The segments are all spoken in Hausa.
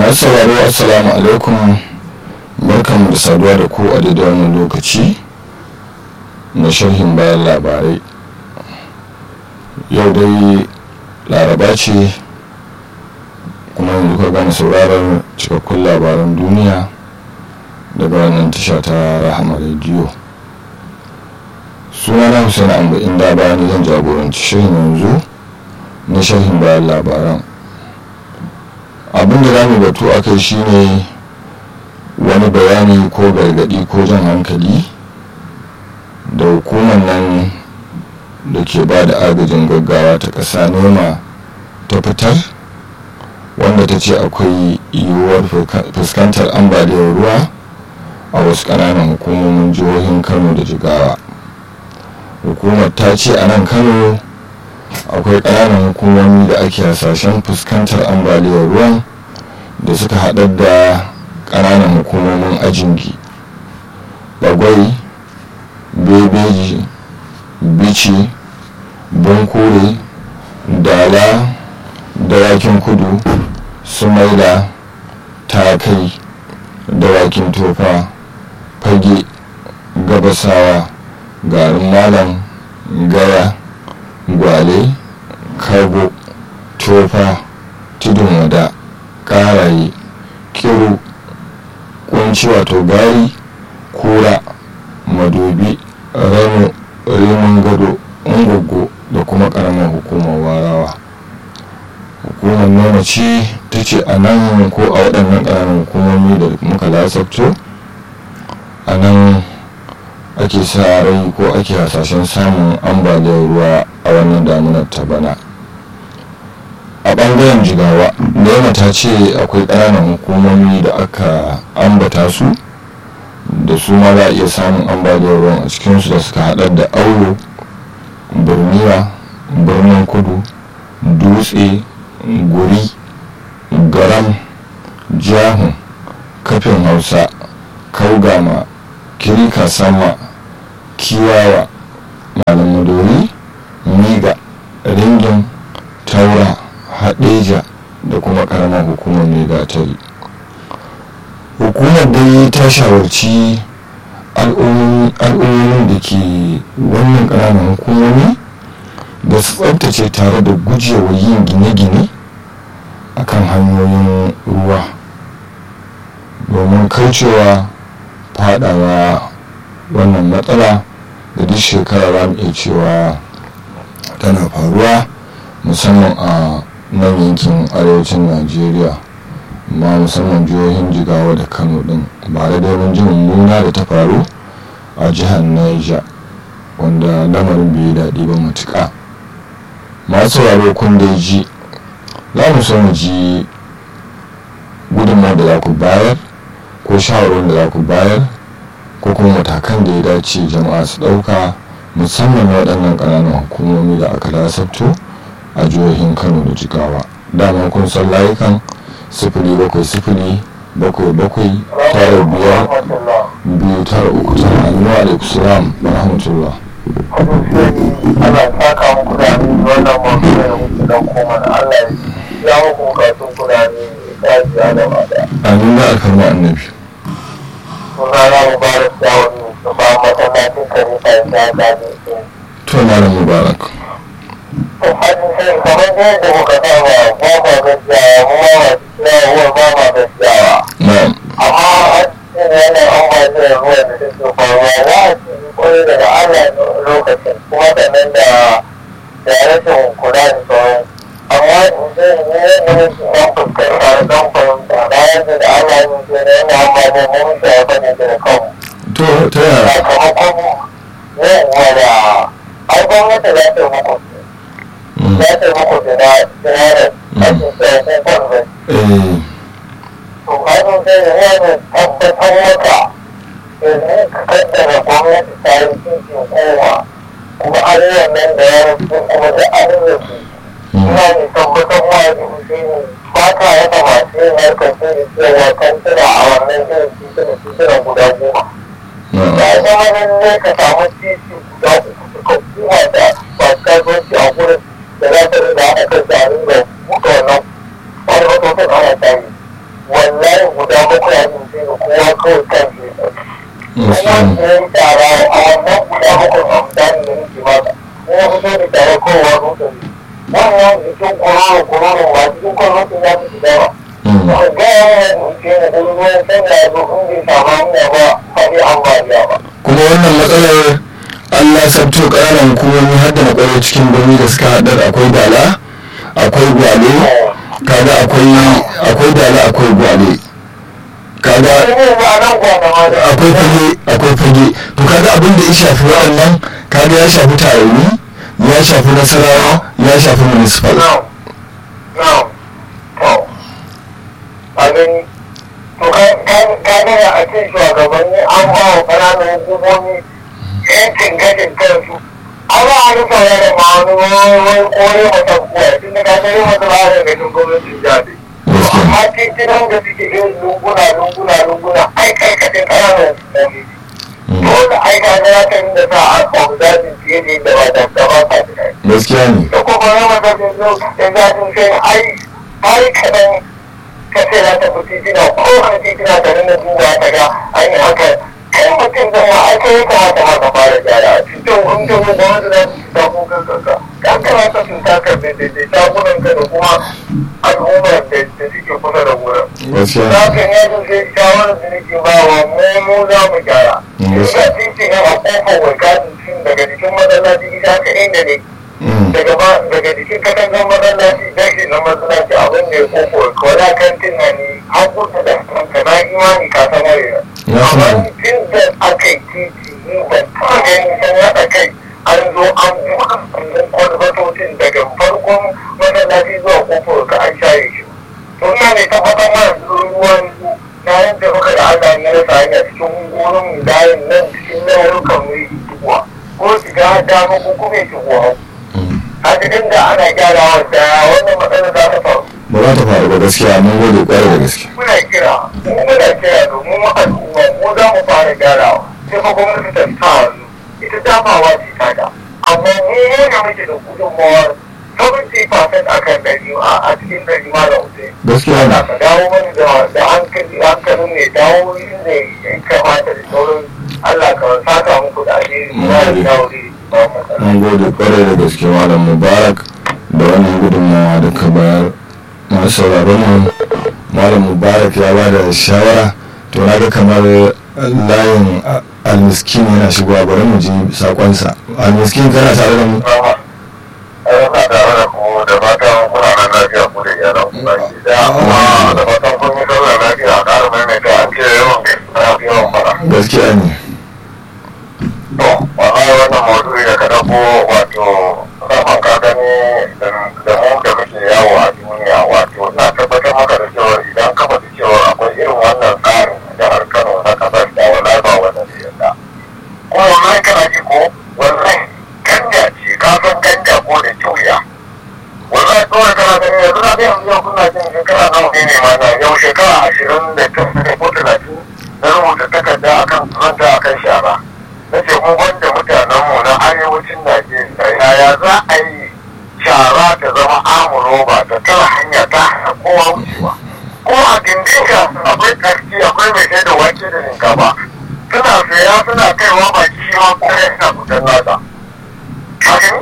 masu sauraro assalamu alaikum barkanmu da saduwa da ku a daidai wannan lokaci na sharhin bayan labarai yau dai laraba ce kuma yanzu ka gane sauraron cikakkun labaran duniya daga wannan tasha ta rahama rediyo suna na hussein amba inda bayan zan jagoranci shirin yanzu na sharhin bayan labaran abin da zamu batu a kai shine wani bayani ko gargadi ko jan hankali da hukumar nan da ke ba da agajin gaggawa ta ƙasa nema ta fitar wanda ta ce akwai yiwuwar fuskantar ambaliyar ruwa a wasu ƙananan hukumomin jihohin kano da jigawa hukumar ta ce a nan kano akwai ƙananan hukumomi da ake hasashen fuskantar ambaliyar ruwan da suka haɗar da ƙananan hukumomin ajingi bagwai bebeji bici bankure dala dawakin kudu sumaila takai dawakin tofa fage gabasawa garin malam gaya gwale kargo tofa tudun wada karaye kiru kunci wato gari kura madobi rano rimin gado ungogo da kuma karamar hukumar warawa hukumar noma ce ta ce a nan ko a waɗannan ƙananan hukumomi da muka lasabto a nan ake sa rai ko ake hasashen samun ambaliyar ruwa a wannan damunar ta bana a ɓangaren jigawa nema ta ce akwai ƙananan hukumomi da aka ambata su da su ma za a iya samun ambaliyar ruwan a cikinsu da suka haɗar da auro birniwa birnin kudu dutse guri garam jahun kafin hausa kaugama kirika sama kiwawa malam madori miga ringin taura haɗeja da kuma ƙaramar hukumar mai gatari hukumar dai ta shawarci al'ummomin da ke wannan ƙananan hukumomi da su tsabtace tare da gujewa yin gine-gine a kan hanyoyin ruwa domin kaucewa fadawa wannan matsala da duk shekara za mu iya cewa tana faruwa musamman a nan yankin arewacin najeriya ma musamman jihohin jigawa da kano din ba da domin jin mummuna da ta faru a jihar niger wanda lamarin bai daɗi ba matuƙa masu sauraro kun dai ji za mu so mu ji gudunmawar da za ku bayar ko shawarwar da za ku bayar ko kuma matakan da ya dace jama'a su ɗauka musamman waɗannan ƙananan hukumomi da aka lasabto a jihohin kano da jigawa dama kun san layukan sifili bakwai sifili bakwai bakwai tara biyar biyu tara uku tara annuwa alaikum salam wa rahmatullah ana saka muku da ni wannan mafi da muke dan koma na Allah ya muku bukatun ku da ni ya ji ana ba da amin da alfarma annabi sunana mubarak dawudi da ba masallacin kare ta ya gaji to malam mubarak to hajji sai kamar yadda muka saba ba ma gajiyawa mu ma ma gajiyawa ba ma gajiyawa na'am amma a cikin wannan ambaliyar ruwa da take faruwa za a ci koyi daga Allah lokacin kuma sannan da da rashin kula da sauran amma in ce ne ne ne su ɗan fuskanta da ɗan fahimta bayan da da Allah ya ce ne yana ambaliyar mu mun shafa ne da kanmu to ta yaya sakamakon yawwa da ai gwamnati za ta yi muku Mm. za ta yi muku da sinarar ake cewa kun kwanzai eh to kasan sai da wani tabbatar maka domin ka kaddara gwamnati ta yi cikin kowa kuma abubuwan nan da ya rufu kuma da arziki ina ne tabbatar ma da shi ne ba ta yaka masu yin harkar sai da cewa kantuna a wannan irin titunan titunan guda goma na'am ya zama lallai ka samu titi guda uku suka kuma da masu kasuwanci a gurin da za ta rinda haɗa kan jarin da buɗe wannan wani matocin ana tsari wallahi guda bakwai a cikin da kowa kawai kan shi gaskiya kuma ne da ya tara a wannan guda bakwai a mutane da nake maka kuma fito da tare kowa rutsa ne wannan jikin kororo kororo ba cikin kororo ya fi shiga ba Mm. ba ga yawan ce da ɗan ruwan sanya ya zo in bai samu hanya ba faɗi ambaliya ba kuma wannan matsalar allah sabto ƙananan hukumomi har da matsalar cikin birni da suka haɗar akwai dala akwai gwale kaga akwai akwai dala akwai gwale kaga ne ba nan kwana ma da akwai fage akwai fage to kaga abin da ya shafi waɗannan kaga ya shafi tarayni ya shafi nasarawa ya shafi municipal Now, now, to, a gani, to ka gani a ce shugabanni an ba wa ƙananan hukumomi yancin gashin kansu. An ba a rufa yana ma wani wani kore mata kuwa, tun da ka gani mata ba da gashin gwamnatin jade. gaskiya Amma titunan da suke yin lunguna, lunguna, lunguna, ai kai kaɗai ƙananan hukumomi. Mm. Dole ai ka ga ya kan da sa an samu zafin fiye da yadda ba da ba sa tunani. gaskiya ne da kuma rama da zai zo da zafin kai ai ai kaɗan ka ce za ta fi titina ko kan titina ta nuna duba ta ga an yi haka kai mutum zan ma ai kai kamata ma ka fara gyara cikin hundun da wanda za su ta kukan kanka kan kamata su taka da shagunan ka da kuma al'ummar da suke kusa da wurin. gaskiya za ka yi yadda sai shawarar da nake ba wa mu mu za mu gyara. Yes. Ina titin a kofar wakilin daga jikin masallaci ita ka inda ne Mm. daga ba daga jikin katangar masallaci dashi na masallaci abin da ya koko ko da kan tunani an kusa da kanka na imani ka san wani Ya san amma wani. tun da aka yi titi ni ban taɓa ganin sun haɗa kai an zo an buɗe kundin kwalbatocin daga farkon masallaci zuwa kofar ka an shaye shi to ina ne tabbatar mana ruwan na yadda muka da Allah ne ya sa hanya cikin wurin layin nan cikin laurukan mu yi shigowa ko shiga dama ko kuma ya shigo hau Mm. a cikin da ana gyarawa da wannan matsalar za ta faru ba za ta faru ba gaskiya mun gode kwarai da gaske muna kira mu muna kira domin mu al'umma mu za mu fara gyarawa sai fa gwamnati ta sa hannu ita damawa ce ta da amma mu ne muke da gudunmawar 70% a kan ɗari a cikin ɗari ma da wuce gaskiya ne Allah ka dawo mana da da hankali hankalin mai dawo inda ya kamata da sauran Allah ka saka muku da alheri na da dawo ba matsala. mun gode kwarai da gaske malam mubarak da wannan gudunmawa da ka bayar masu sauraron mu malam mubarak ya ba da shawara to na ga kamar layin a- almiskin yana shigowa bari mu ji sakonsa almiskin kana tare da mu Ana tare da ku da fatan kuna nan lafiya ku da iyalan ku baki daya kuma da fatan kun yi sallar lafiya ƙara maimaita an ce yawan gaskiya ya fi yawan fara. gaskiya ne To, wallahi wannan maudu'i da ka dauko wato saman ka gani da da mu da muke yawo a duniya wato na tabbatar maka da cewa idan ka faɗi cewa akwai irin wannan tsarin a jihar Kano na kasar da wallahi ba wanda zai yarda. Kuma wallahi kana ji ko wallahi ganja ce ka san ganja ko da juya. Wallahi kawai kana gani yanzu na ga yanzu yau kuna jin shekara nawa ne ne ma na yau shekara ashirin da tara ko talatin na rubuta takarda akan zanta akan shara. na ce mu wanda mutanenmu na arewacin najeriya yaya za a yi shara ta zama amuroba ta tara hanya ta hana kowa wucewa ko a gindinka akwai karfi akwai mai sai da wake da shinkafa suna saya suna kaiwa baki shi ma kuma yana fitar nasa kafin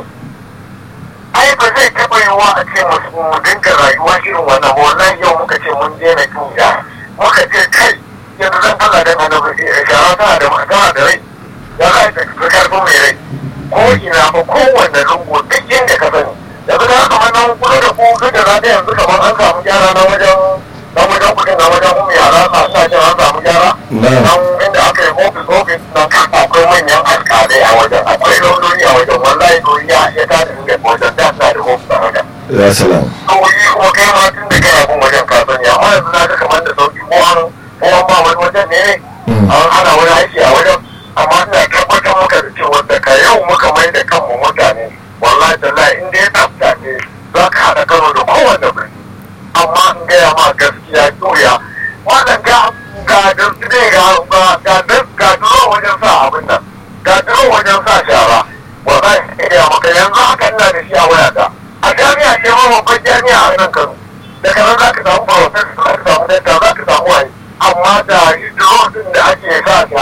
ai ba zai taɓa yiwuwa a ce mu mu dinga rayuwa irin wannan ba wannan yau muka ce mun daina tuya muka ce kai yanzu zan Allah dan annabi shara tana da tana da rai ya za ta fi karfin mai rai ko ina ba kowanne lungu duk inda ka sani yanzu na kamar nan kusa da ku duk da na da yanzu kamar an samu gyara na wajen na wajen kudin na wajen kuma yara na ina jin an samu gyara Na'am. nan inda aka yi ofis ofis na kan akwai manyan alkalai a wajen akwai launoni a wajen wallahi dori ya ya ta dinga wajen da na da ofis a wajen ya salam kawai kuma kai ma tun da kai abin wajen ka sani amma yanzu na ga kamar da sauki ko an ko an ba wani wajen ne ne Mm. an hana wani aiki a wajen amma ina tabbatar maka da cewa da ka yau muka mai da kanmu mutane wallahi tallahi in dai tsafta ce za ka haɗa karo da kowanne birni amma in gaya ma gaskiya doya wannan ga ga dutse ga ga ga ga duro wajen sa abin nan ga duro wajen sa shara wallahi in gaya maka yanzu haka ina da shi a wayata a jami'a ce ma babban jami'a a nan Kano daga nan za ka samu professor za ka samu dakta za ka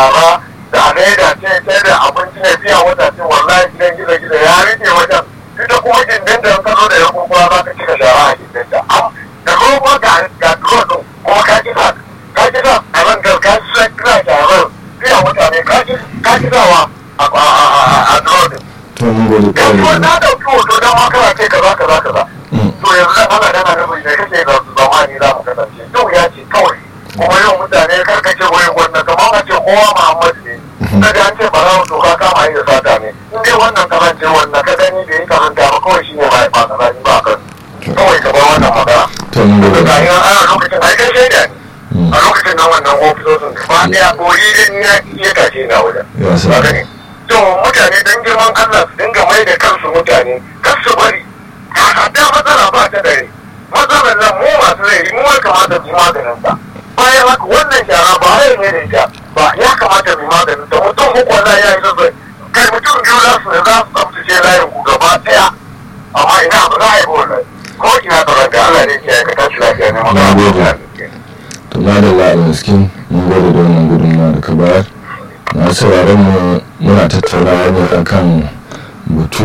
shara da leda ce sai da abinci ne biya wata ce wallahi gidan gida gida ya rike wajen ita kuma gindin da ka zo da ya kuma za ka cika shara a gindin da da roba ga ga duro kuma ka kisa ka kisa a ran da ka kisa kira sharar biya mutane ka ka kisawa a a a duro to mun gode yanzu kwarai na dauki hoto don ma kana ce kaza kaza kaza to yanzu da ana dana da mai kake da zamani za mu kasance yau ya ce kawai kuma yau mutane karkace wai wannan kamar a ce kowa Muhammad ne daga an ce bara to ka kama yi da sata ne in dai wannan karance wannan ka gani da yi karanta ba kawai shine ba ba kaza ni ba kan kawai ka bar wannan magana to mun gode daga yin ana lokacin ai kai shaida ne a lokacin nan wannan ofisosin gaba daya koyi din ya iya tashe na wajen Ya sa. Haka ne. to mutane don girman Allah su dinga mai da kansu mutane kar su bari a da matsala ba ta dare matsalar nan mu masu rai mu ya kamata mu yi maganin ta bayan haka wannan shara ba rai ne da ita ba ya kamata mu yi maganin ta mutum uku wannan ya yi zazzabi kai mutum biyu za su za su tsaftace layin ku gaba daya amma ina ba za a yi ba wannan ko ina tsoron da Allah ne ke ka tashi lafiya ne Na magana gode. to madalla a miskin mun gode da wannan gudunmawa da ka bayar na sauraron mu muna tattaunawa ne akan batu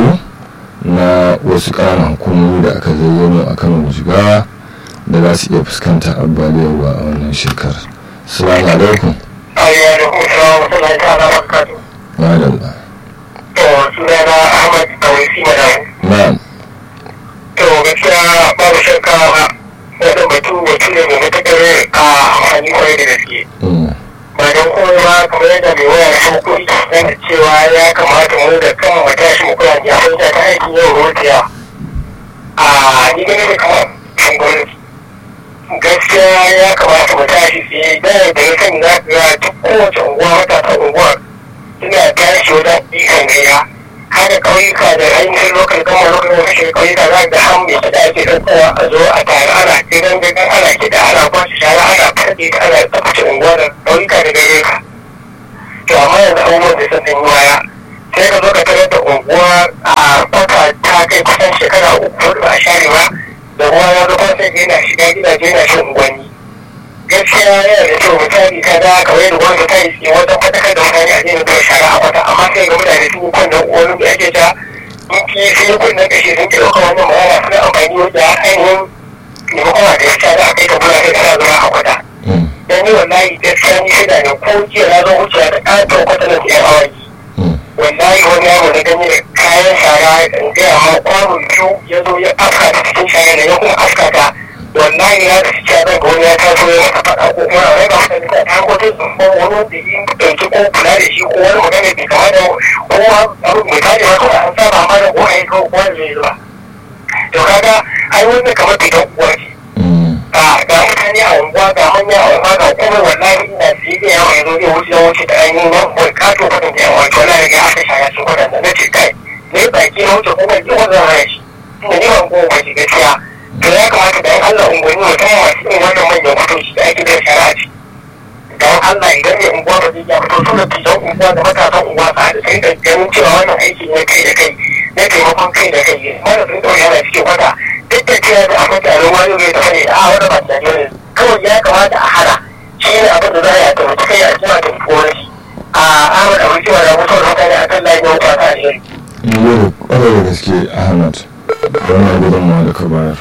na wasu ƙananan hukumomi da aka zayyano a kano jigawa da za su iya fuskanta ambaliyar ruwa a wannan shekarar salamu alaikum Ayyuka da kuma salamu alaikum ta'ala barakatuh. madalla To sunana Ahmad Kawai Madam. na'am To gaskiya babu shakka wannan batu batu ne mai matuƙar a amfani kwarai da gaske. Mm, Ba don komai ba kamar yadda mai waya da farko ita da cewa ya kamata mu da kan mu tashi mu kula da abin da ta aikin yau rotiya. A ni gane da kamar kan gwamnati. Gaskiya ya kamata mu tashi tsaye da da ya sani za ka ga duk kowace unguwa matasan unguwar suna tashi wajen ikon gaya. hada ƙauyuka da ainihin lokal gama lokal gama kashe ƙauyuka za ga han mai kiɗa ake ɗaukowa a zo a tare ana gidan gidan ana kiɗa ana kwashe shara ana farɗe ta ana tsaftace unguwa da ƙauyuka da gare ka to amma yanzu abubuwan da sun ɗan yi waya sai ka zo ka tarar da unguwa a kwata ta kai kusan shekara uku hudu ba a share ba da ruwa ya zo kwasa yana shiga gidaje yana shan unguwanni gaskiya yana da kyau misali ka da kawai da gwamnati ta yi tsaye wajen faɗakar da mutane a daina zuwa shara a kwata amma sai ga mutane sun yi kunnen wani da ake ta in ki sun yi kunnen kashe sun ke ɗaukar wannan magana suna amfani da ainihin maimakon a da ya shara a kai ka bula kai kana zama a kwata mm, dan ni wallahi gaskiya ni shida ne ko jiya na zo wucewa da ƙaton kwata na siyan awaki mm, wallahi wani yaro na ganye da kayan shara in gaya ma kwano biyu ya zo ya afka ta cikin shara da ya kuma afka ta wallahi ya da cikin zan ga wani ya taso ya masa faɗa ko kuma a raba masa da ta ko ta zumba wani wanda yi ɗauki ko kula da shi ko wani magana bai kama da kowa abu mai tare ma kawai an saba ma da kowa ya kawo kowa zai zuba to kaga ai wannan kamar fitan uwa ce mm, a ga mutane a unguwa ga manya a unguwa ga kuma wallahi ina sai da yawa yanzu zai wuce wuce da an yi nan bai kato kudin da yawa to wallahi ga aka shaya su kudin da nace kai ne baki na wuce kuma ki wannan raya shi tunda ni ban ko ba shi gaskiya to ya kamata da Allah unguwanni musamman masu irin wannan manyan kutoci da ake da shara ce don Allah idan mai unguwa ba zai iya fito su da tijan unguwa da matasan unguwa su haɗu sai da ganin cewa wannan aiki ne kai da kai na taimakon kai da kai mara sun ɗauki yana cikin wata duk da cewa da akwai taron wani mai tafi ne a wani ba da ne kawai ya kamata a hana shi ne abin da za a yi a taimaki kai a jima da wani a Ahmad Abu Kiwa da mutuwar mutane a kan layin yau ba ta alheri. mun gode kwarai da gaske ahmad da wannan gudunmawa da ka bayar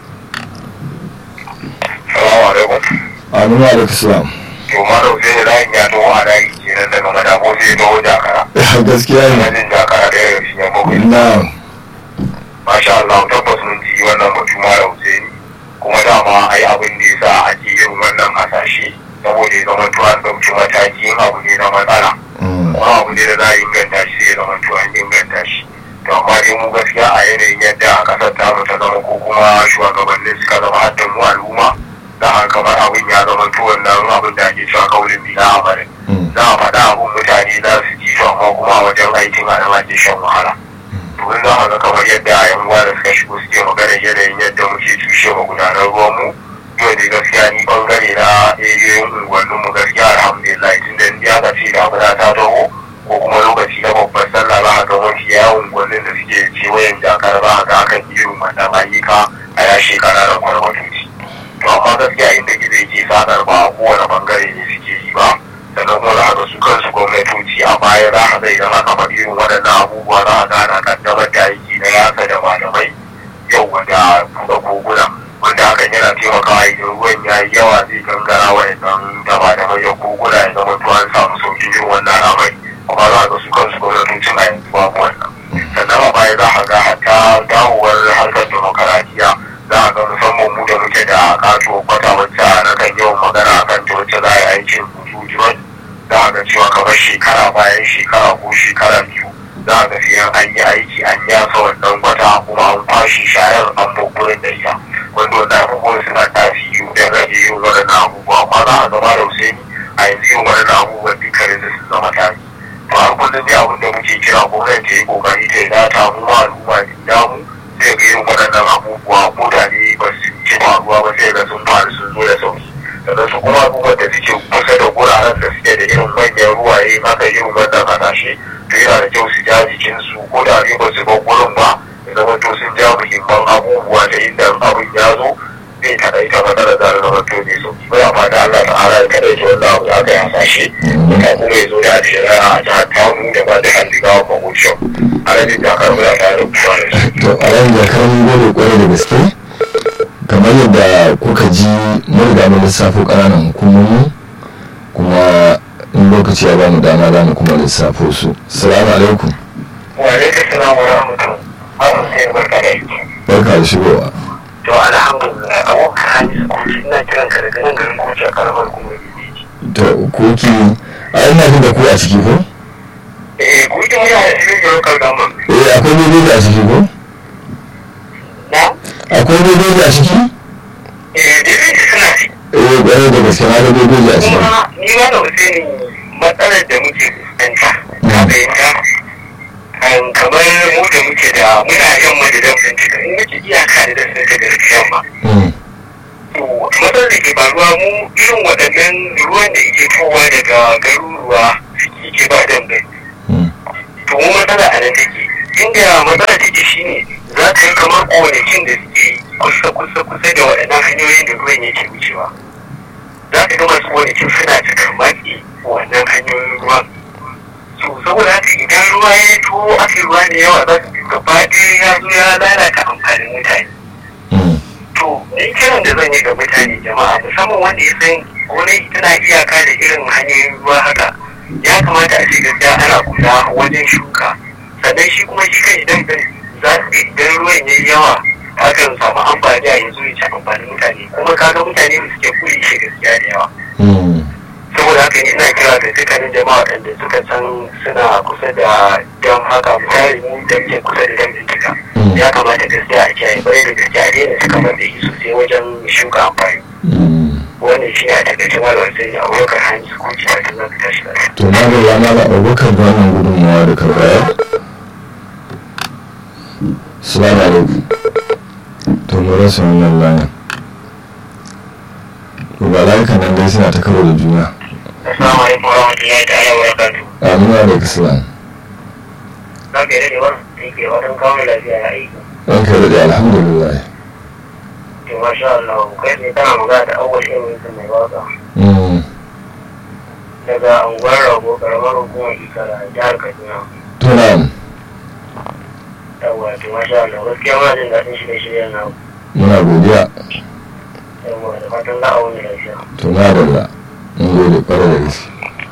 Salamu alaikum. aminu alaikum salam To ma da wuce ne layin ya taho a layi kenan daga madabo sai ya taho jakara. gaskiya ne Yajin jakara da ya shi ne bakwai. na'am masha Allah tabbas mun ji wannan batu mara Hussein kuma dama ai abin da yasa ake yin wannan hasashe saboda ya zama tuwa an ɗauki mataki in abu ne na matsala mm, kuma abu ne da za a inganta shi sai ya zama tuwa an inganta shi to amma dai mu gaskiya a yanayin yadda kasar ta ta zama ko kuma shugabannin suka zama hadda mu al'umma za a kamar abin ya zama tuwon nan abin da ake cewa kaulin bila amarin mm, za a faɗa abin mutane za su ji to amma kuma a wajen aikin a nan ake shan wahala domin za a ga kamar yadda yan uwa da suka shigo suke magana yanayin yadda muke tushe magudanar ruwan mu yau da gaskiya ni bangare na eriyoyin unguwannin mu gaskiya alhamdulillah tun da ni aka ce damuna ta taho ko kuma lokaci na babbar sallah za a ga mafi yawan unguwannin da suke kewayen jakar za a ga akan yi irin wannan ayyuka a ya shekara da kwarkwatoci to amma gaskiya inda gizo yake sadar ba a kowane bangare ne suke yi ba sannan kuma za a ga su kansu suke gangara wa idan daba da manyan koguna ya zama to an samu sauƙin yin wannan al'amari kuma za ga su kansu gwamnatocin a yanzu babu wannan sannan a baya za a ga hatta dawowar harkar demokaradiyya za a ga musamman mu da muke da kato kwata wacce na kan yawan magana a kan wacce za a yi aikin hutu za a ga cewa kamar shekara bayan shekara ko shekara biyu za a ga fiye an yi aiki an yasa wannan kwata kuma an kwashe shayar an gurin da ita wanda wannan abubuwan suna tasiri da rage yin waɗannan abubuwa amma za a gaba da Hussaini a yanzu yin waɗannan abubuwan dukkanin da sun zama tarihi to a kullum dai abin da muke kira gwamnati ta yi kokari ta yi data mu ma al'umma da damu sai ga yin waɗannan abubuwa ko da ne ba su ci faruwa ba sai ga sun faru sun zo da sauki sannan su kuma abubuwan da suke kusa da guraren da suke da irin manyan ruwaye haka irin wannan kasashe to yana da kyau su ja jikinsu ko da ne ba su bar gurin ba ya zama to sun ja muhimman abubuwa da inda abin ya zo zai taɗa ita matsalar da zama to ne sauki bai amma da Allah ta'ala ya kada ya wanda abu ya kai hasashe ka kuma ya zo da shari'a a jihar Kano da ba da hannu wa mahucin a rajin jakar mu ya tare da kuwa da su. to a ran jakar mun gode kwarai da gaske kamar yadda kuka ji mun riga mun lissafo ƙananan hukumomi kuma in lokaci ya bamu dama za mu kuma lissafo su salamu alaikum Wa alaikum salam wa rahmatullahi. Malam sai barka da aiki. barka da shigowa To alhamdulillah abokan hanyar kuci ina kiran ka daga nan garin kuci a karamar kuma to koki a ina jin da ku a ciki ko Eh kuci mu yana cikin garin kalgama. eh akwai bebeji a ciki ko Na? akwai bebeji a ciki Eh dai suna ci. eh kwarai da gaske na da bebeji a ciki Kuma ni ma da Hussaini matsalar da muke fuskanta. Ka fahimta? An kamar mu da muke da muna yan madadan bincika in nace iyaka da dasin ta garkiyan ma. Mm, To matsalar da ke faruwa mu irin waɗannan ruwan da yake towa daga garuruwa suke ke ba dambe. mm, to mu matsala a nan take inda matsala take shine za ka yi kamar gonakin da suke kusa kusa kusa da waɗannan hanyoyin da ruwan yake wucewa za ka ga masu gonakin suna cika matsi wannan hanyoyin ruwan so saboda haka idan ruwa ya to aka ruwa da yawa za ka ga gaba ɗaya ya zo ya lalata amfanin mutane mm, to ni kiran da zan yi ga mutane jama'a musamman wanda ya san gonaki tana iyaka da irin hanyoyin ruwa haka ya kamata a ce gaskiya ana kula wajen shuka sannan shi kuma shi kan idan za su ga idan ruwan yayi yawa hakan samu amfani a yanzu ya ci amfanin mutane kuma kaga mutane da suke kuli shi gaskiya da yawa mm. saboda haka ni ina kira ga dukkanin jama'a waɗanda suka san suna kusa da dam haka misali mu da muke kusa da dam ɗin Mm. ya kamata gaskiya a kiyaye kwarai da gaskiya a daina suka mata yi sosai wajen shuka amfani Mm. wannan shi ne a takaice malam sai a wakar hanyar ko ci ta za ka tashi lafiya. to na da rana da abubakar da wannan gudunmawa da ka bayar salamu alaikum to mu rasa wannan layin to ba layukan nan dai suna ta karo da juna Assalamu alaikum wa rahmatullahi ta'ala wa barakatuh. amina da islam Za ka yi rage wani aiki da watan kawo lafiya ya aiki. ɗan kai da alhamdulillah To masha Allah kai ne kana magana da awwal ilimin sun mai waka. Mm. Daga anguwar rago karamar hukumar Ikara jihar Kaduna. to na'am Yawwa to masha Allah gaskiya muna jin daɗin shirye-shiryen na muna godiya yawwa da fatan za a wani lafiya. to na da la mun gode kwarai da gaske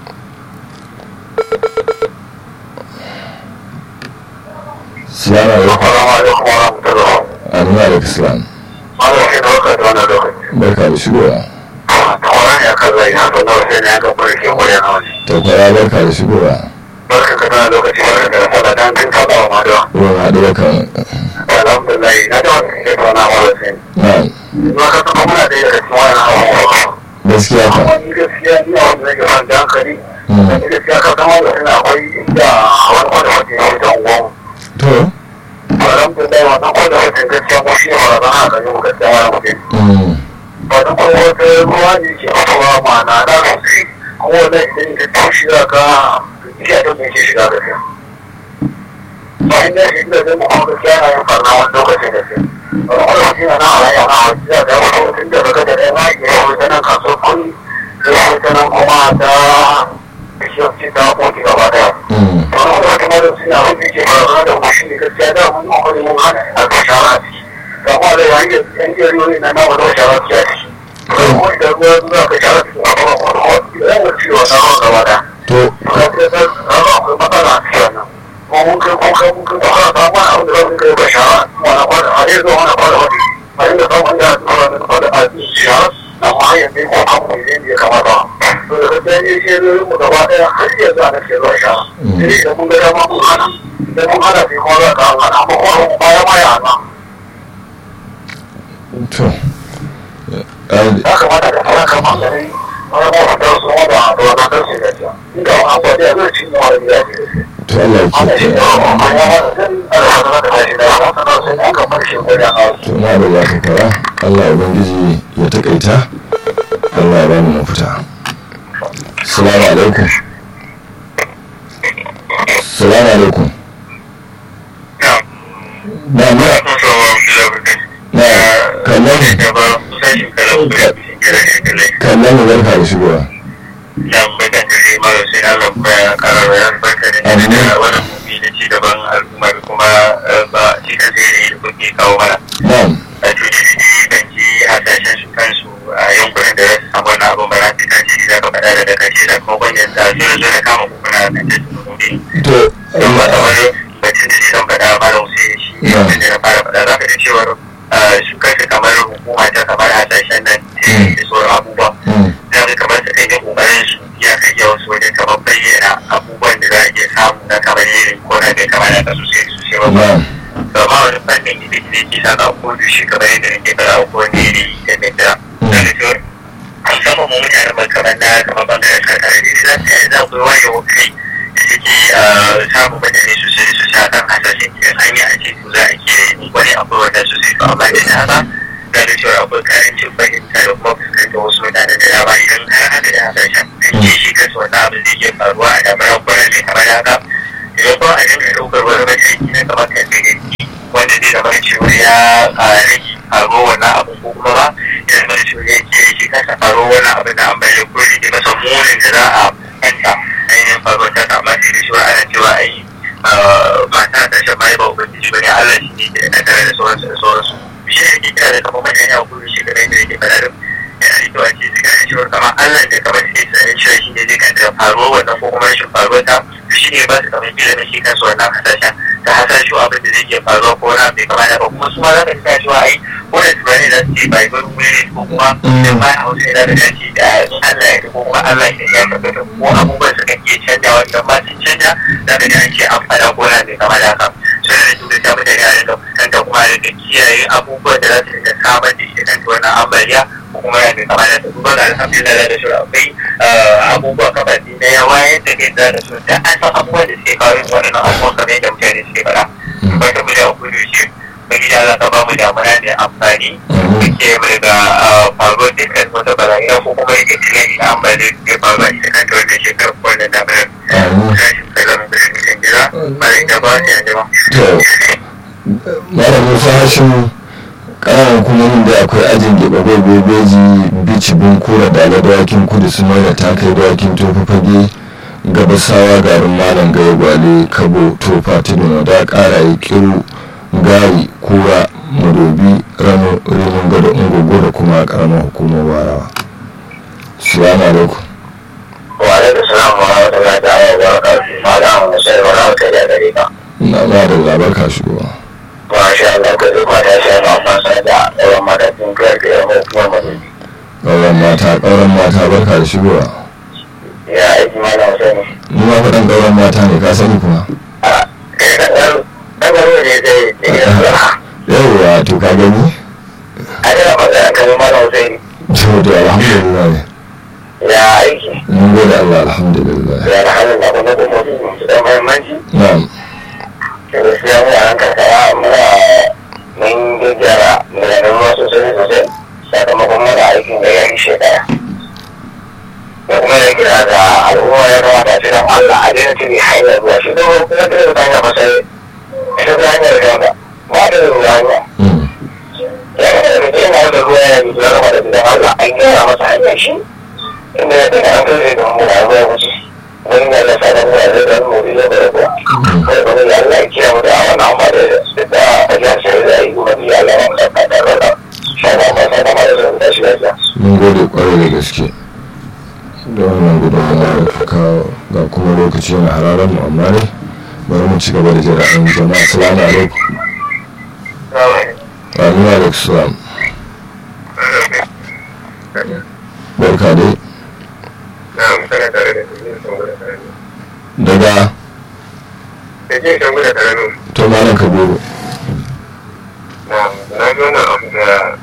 salamu alaikum Assalamu alaikum wa rahmatullahi. amina da islam Malam sai da waka da wannan lokaci. barka da shigowa Tawaran ya kan zai na san da wasu ne ya ga barke kwarai na wani. ta kwaya barka da shigowa Barka ka tana lokaci barka da sallah dan kin taɓa wa madawa. ruwan haɗu da kan Alhamdulillah na da wani ke tauna wa wasu. na'am Ma ka san muna da daga cikin wannan abubuwa. gaskiya ka Amma ni gaskiya ni a wanda zai gaban da hankali. Mm. Ni gaskiya ka san wanda suna akwai inda wani kwada wata ya wuce unguwa. to Alhamdulillah wannan kwada wata gaskiya mu shi ne barazana a gare mu gaskiya wani mutum. mm, ba da kuma wata ruwa ne ke fitowa ma'ana na sosai kuma wannan idan ka tashi za ka iya ta mai ke shiga gaskiya bayan da shi da zai kuma gaskiya na yin farna wani lokacin da sai wani lokaci na na halaye na wani za ka yi mutum da daga da ɗaya na ke yawon ta nan kasuwar kuri sai yawon ta nan kuma ta bishiyar ce ta koki gaba daya mm, wani lokaci ma da suna wani ke faruwa da kuma shi ne gaskiya da mun akwai mun hana a ka shara a ciki ga kuma da yayin da yan jeriyoyi na nawa da shara a ciki ko idan ruwa za ka shara su a kuma wani wani idan wani ciwo na ruwa gaba da to ka ce san ruwa akwai matsala a cikin wannan ko mun kai ko kai mun kai ba ka samu wani abu da zai kai ba shara wani kwana a yanzu wani kwana wani a yin da samun da a wani kwana a shara amma hanyar ne ko abu ne da ya kamata to da gaskiya ne shi ne mu gaba daya har yanzu ana ce ruwa shara sai idan mun ga dama mun hana idan mun hana sai kuma za ka hana amma kuma bayan ma ya hana to ai ya kamata da fara kama gari wani mawatar su wanda da wani kan su gajiya inda wani abuwa da zai ci ne wani ya ce to Allah ya ana shi kiyaye da wani amma ya wani zai ana wani da tashi da wani sanar sai an kamar shi wani a wasu to na da za ka fara Allah ubangiji ya takaita Allah ya bani mafita assalamu alaikum assalamu alaikum na na na kallon kallon mu barka da shigowa na'am to su kansu kamar hukuma ta kamar hasashen nan da sauran abubuwa mm, za ka kamar su kan yi kokarin su ya kai yawan su wajen kamar bayyana abubuwan da za a iya samu na kamar yin ko na kai kamar haka sosai sosai ba na'am ba ma wani fannin da ke ke saka ko da shi kamar yadda nake fara ko ne ne da ne da da da shi musamman mu mutane ba kamar na kamar bangaren karkara ne za su yi za ku waye wa kai da suke samun mutane sosai sosai akan hasashen idan an yi a ce su za a ke wani abu wanda sosai to amma da haka da da cewa akwai karancin fahimta da kuma fuskantar wasu mutane da dama idan har haka da hasashen an ce shi kansu wannan abu zai iya faruwa a damar kwanan mai kamar haka idan ba a dinga ɗaukar wani mataki na kamar kan da wanda zai zama cewa ya rage faro wannan abu ko kuma ba ya zama cewa ya ke shi kansa faro wannan abu da an bayyana ko rage masa munin da za a kanta ainihin faro ta kama sai da cewa ana cewa ai mata ta shan mai ba ubangiji ba ne Allah shi ne ke da tare da sauransu da sauransu shi ne ke kira da kamar mutane a kudu shi kamar yadda yake faɗa yana da kyau a ce su gane cewa kamar Allah da kamar suke tsanin cewa shi ne zai kanta faruwar wannan ko kuma rashin faruwar ta shi ne ba su kamar ilimin shi kansu wannan hasashen ta hasashe abin da zai iya faruwa ko wani abu bai kamata ba kuma su ma za ka sa cewa ai ko da tunani za su ce bai bari wuri ko kuma idan ba hausa yana da dace da Allah ya ko kuma Allah ya ya tabbata ko abubuwan suka iya canjawa idan ba su canja za ka ji an ce an faɗa ko na bai kamata haka sai da duk da mutane a rinka fuskanta kuma a rinka kiyaye abubuwan da za su rinka samar da ita kanta wannan ambaliya ko kuma ya bai kamata ta duba da alhamdulillah da shi akwai abubuwa kamar na yawa yadda kai da da su da an san abubuwan da suke kawo yin waɗannan abubuwan kamar yadda mutane suke faɗa ba ta guda kudu shi bari da za ka ba mu damuna da amfani ke mai ga faruwar da kan wata barayi ko kuma yake tilai da amfani da ke faruwa ita kanta wannan shekarar wannan damunar sashi kalan da shi kan gida bari da ba su yanzu ba. Mara Musa Hashim ƙananan hukumomin da akwai ajin gaba bebeji bici bunkura da ala dawakin kudu su mai da takai dawakin tofa fage gabasawa garin malam gaya gwale kabo tofa tudun da ƙara yi kiru gari kura madobi rano rimin gado ungogo da kuma ƙaramar hukumar warawa salamu alaikum wa alaikum salam wa rahmatullahi ta'ala wa barakatuhu malam musa wa rahmatullahi gare ka na ma da labar ka shigowa masha Allah ka zuba da shi ma fasa da ɗauran matakin kiyar da yamma kuma madobi ƙauran mata ƙauran mata barka da shigowa ya aiki malam sani ni ma faɗan ƙauran mata ne ka sani kuma a kai ka ɗan ɗan ne zai iya zuwa yawwa to ka gani a yana magana kan malam sani to to alhamdulillah ya aiki mun gode Allah alhamdulillah ya da hannun da kuma kuma su da mahimmanci na'am da gaskiya mu a nan karkara muna mun gyara mulanen ruwa sosai sosai sakamakon mana aikin da ya yi shekara da kuma da gina da al'umma ya kamata a cikin Allah a daina cire hanyar ruwa shi kuma kuma da ta hanyar masai ita ta hanyar gaba ba da ruwa hanya Mm. ya kamata da mutum yana da ruwa yana da ruwa da gidan Allah an gyara masa hanyar shi inda ya tana an kai da mu da ruwa wuce wani da Allah sa da ruwa zai da mu da da ruwa kai kuma ya Allah ya kiyaye mu da wannan amma da da ajiyar shi da yi kuma ya Allah ya saka da ruwa sha ba ma sa da ma da da shi da mun gaske da wannan gudunmawa da ka kawo ga kuma lokaci na hararen mu amma ne bari mu ci gaba da jira an jama'a salamu alaikum Amin alaikum salam barka dai daga to malam kabiru na ji wannan abu da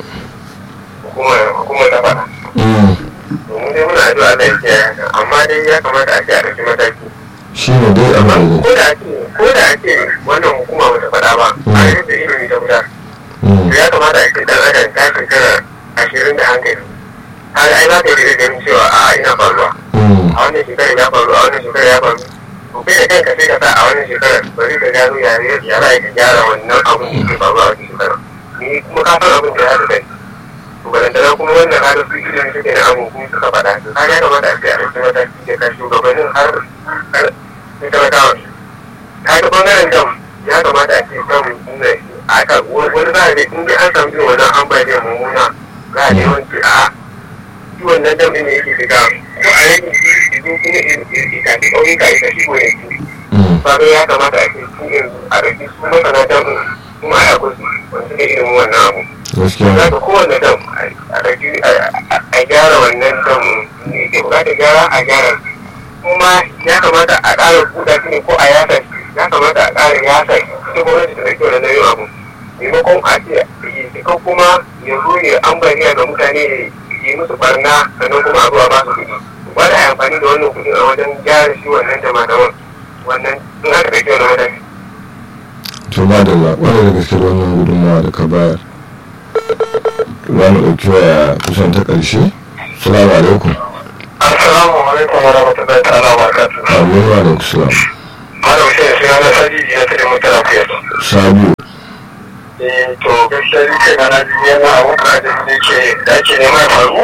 hukumar ta faɗa Mm, domin dai muna addu'a da yake amma dai ya kamata a ce a ɗauki mataki shi ne dai abin da ko da ake ko da ake wannan hukuma bata faɗa ba a yadda ilimi ta gudanar Mm, to ya kamata a ce dan adam ta shekara ashirin da hankali har ai za ka yi da ganin cewa a ina faruwa mm, a wannan shekarar ya faru a wannan shekarar ya faru to kai da kanka sai ka sa a wannan shekarar bari ka gano ya ya za ka gyara wannan abin da ke faruwa a wannan shekarar ni kuma ka san abin da ya haɗu da ni to balantana kuma wannan har su idan suke da abu kuma suka faɗa to ka ya kamata a ce a ɗauki mataki da ka shugabannin har har sai talakawa ka ga ɓangaren dam ya kamata a ce dam inda a ka wani za a ne in dai an samu irin wannan ambaliyar mummuna za a yawanci a shi wannan dam ɗin ne yake shiga ko a rage shi idan kuma ikafi ƙauyuka ita shi ne mm, ba ya kamata a ce su yanzu a ɗauki su masana dam ɗin kuma a yakwai su wanda suka irin wannan abu gaskiya za ka kowane dam a ɗauki a gyara wannan dam ne ke bukatar gyara a gyara kuma ya kamata a ƙara buɗa shi ne ko a yasa shi ya kamata a ƙara yasa shi ita gwamnati ta ɗauki wannan nauyin abu maimakon a ce ko kuma ya zo ya ambaliya ga mutane ya yi musu barna sannan kuma a zuwa ba su kuɗi ba da amfani da wannan kuɗin a wajen gyara shi wannan jama'a wannan in aka ɗauki wannan mataki to ma da kwarai da gaske da wannan gudunmawa da ka bayar za mu ɗauki waya kusan ta ƙarshe salamu alaikum assalamu alaikum wa rahmatullahi ta'ala wa barakatuh amin wa alaikum salam malam sai sai na sajiji ya tare mutane fiye sabiu eh to gaskiya ni kai na ji yana a wuka da ne ke da ke nema ya faru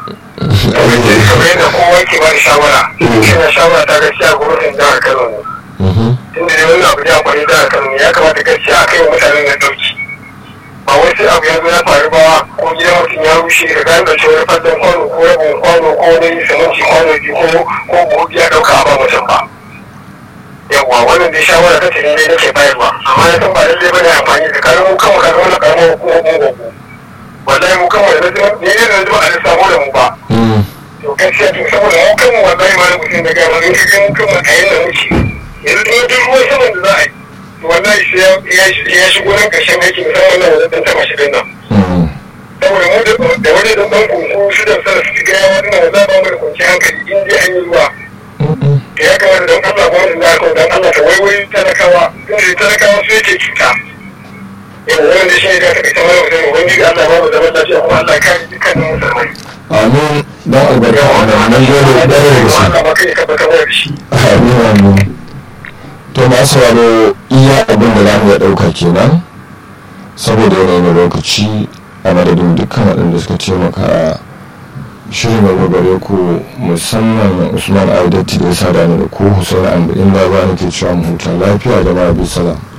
kamar yadda kowa ke ba da shawara ina shawara ta gaskiya gwamnatin jihar Kano ne Mhm, tunda ne wannan abu ya faru jihar Kano ne ya kamata gaskiya a kai wa mutanen nan dauki ba wai sai abu ya zo ya faru ba ko gidan mutum ya rushe ka gane da cewa fadlan kwano ko rabin kwano ko wani siminti kwano biyu ko ko buhu ya dauka a ba mutum ba yawwa wannan dai shawara ta tare ne nake bayarwa amma na san ba lallai bane amfani da kayan mu kanmu kaga wannan karamar hukumar mu gogo wallahi mu kanmu da zama ne ne da zama a lissafo da mu ba mm, to gaskiya to saboda mu kanmu wallahi ma na mutum da gaya ma in ka ga mu kanmu a yanda muke yanzu duk duk ruwan saman da za a yi to wallahi sai ya ya shigo nan ƙarshen aiki musamman nan wajen tantama shi din nan mm, saboda mu da- da wani dan ban kunku shi da sana su ga yawa dinnan za ba mu da kwanciyar hankali in dai an yi ruwa mm, da ya kamata don Allah gwamnatin da aka don Allah ta waiwai talakawa inda talakawa su yake cuta yau wanda shi ne ka taɓa ita mai wajen wani da Allah ba mu zaman lafiya kuma Allah kare dukkanin musulmai amin don albarka wannan nan gode ɗaya da gaske Allah ba kai ka baka mai da shi amin amin to masu sauraro iya abin da za mu iya ɗauka kenan saboda yanayin lokaci a madadin dukkan waɗanda suka taimaka shirin gaba gare ku musamman usman aidatti da ya sa da ni da ku husaini ambu inda ba ni ke cewa mu huta lafiya da ma bi salam